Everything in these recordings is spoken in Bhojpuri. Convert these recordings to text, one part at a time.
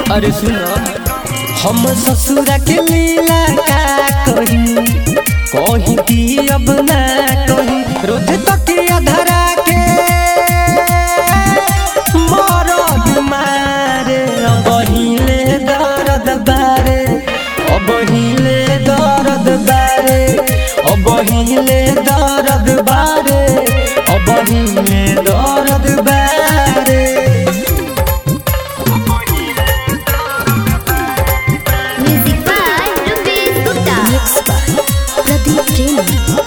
अरे सुनो हम ससुरा के लीला का कही कही की अब ना कही रोज तकिया धरा के मरद मारे अब हिले दर्द बारे अब हिले दर्द बारे अब हिले दर्द बारे अब हिले दर्द बारे Music by Rupesh Gupta. Mixed by Pradeep Premi.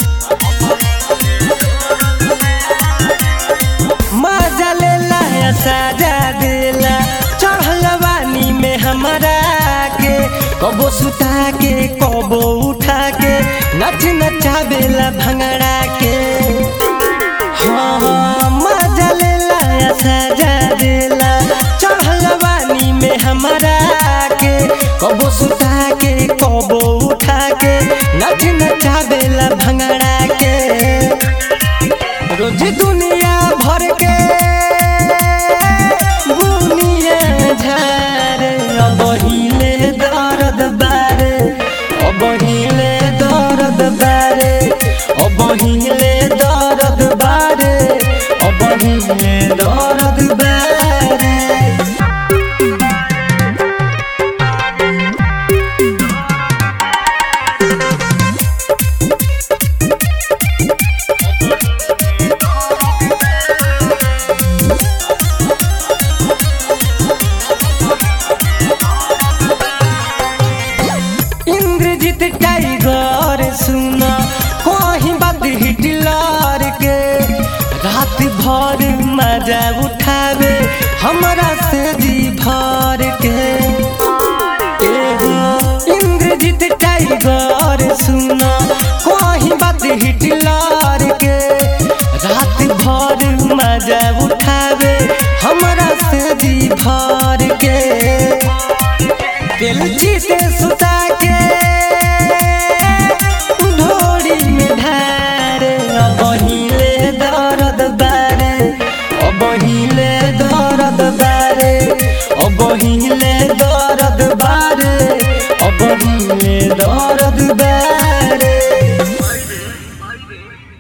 मजा लेला है साजा देला चढ़लवानी में हमारा के कबो सुता के कबो उठा के नच नचावेला भंगड़ा के हाँ हाँ, मजा लेला है साजा देला चढ़लवानी में हमारा के कबो सुता के कबो उठा के नच नचावेला भंगड़ा के रोज दुनिया भर के बुनिया झारे अब हिले दर्द बारे अब हिले दर्द बारे अब हिले दर्द बारे अब हिले दर्द बारे इंद्रजीत टाइगर सुना कहीं बात हिटलर के रात भर मजा उठावे हमरा से जी भर के एगो इंद्रजीत टाइगर सुना कहीं बात हिटलर के रात भर मजा उठावे हमरा से जी भर के बेलची से सुता के ढोड़ी में ढारे अब हिले दर्द बारे अब हिले दर्द बारे अब हिले दर्द बारे अब हिले दर्द बारे